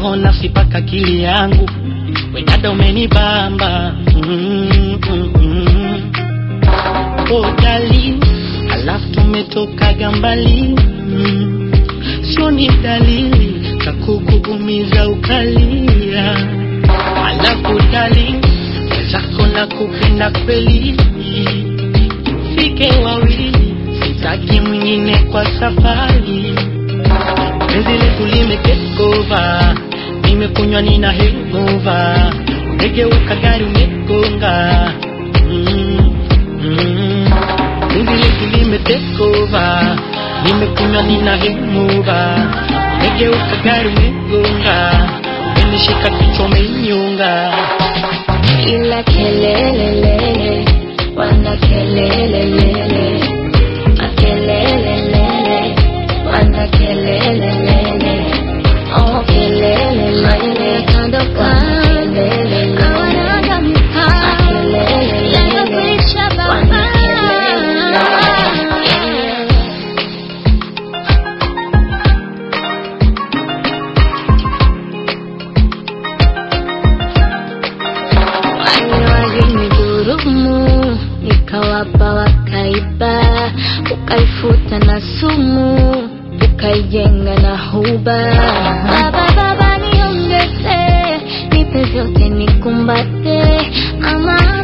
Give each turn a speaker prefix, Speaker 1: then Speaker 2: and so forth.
Speaker 1: roho nafsi paka akili yangu wedada umenibamba mm, mm, mm. Oh, darling, alafu tumetokaga mbali mm. Sio ni dalili za kukuumiza ukalia, alafu darling, wezako na kupenda kweli, fike wawili, sitaki mwingine kwa safari. Penzi letu limetekova, nimekunywa nina hangover, umegeuka gari umegonga mm, mm. Penzi letu limetekova, nimekunywa nina hangover, umegeuka gari umegonga, umenishika kichwa umenyonga.
Speaker 2: Ila kelelelele, wana kelelelele, makelelelele, wana kelelelele, oh kelelelele, kando kando, hawanaga mipaka, yanakwisha baba. Wale walinidhurumu, nikawapa wakaiba, ukaifuta na sumu, ukaijenga na huba. Baba, baba niongeze, nipe vyote nikumbate, ama